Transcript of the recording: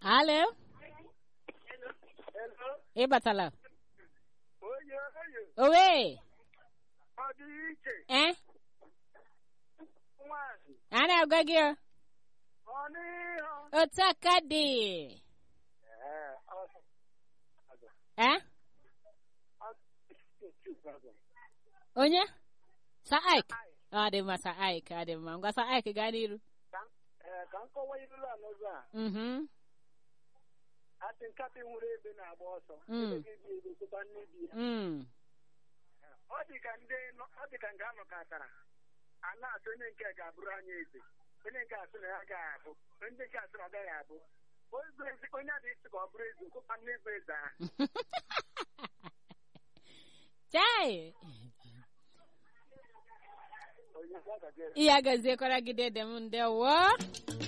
Alo, Hello? ị batala? Oye, oye, Owe, ọ dị iche eh? nwaanyị A na-agwa gị o? ọ n'ihe otu aka dị. Ee, ọ- Eh? ọ- ọ- Onye? Sa Ike? Ọ dị mma, Sa Ike, ọ dị mma. Ngwa Sa Ike gaa n'iru. Ee, ka m kọwa ilu a n'ụzọ a Mhm. atị nkapị nwere ebe na-agba ọsọ Mm. ebe gị bi ebe sụta nne bi ya Mm. ọ dị ka ndị nọ- ọ dị ka nga anọkọtara a na-asị onye nke ga-abụrụ anyị eze onye nke asị na ya agaghị abụ onye nke asị na ọ gaghị abụ Onye ezi- onye adịghị sị ka ọ bụrụ eze kwụkwa nne bụ eze ahụ Chai! onye ya gaziere Iya gaziekwara gị dede m ndewo.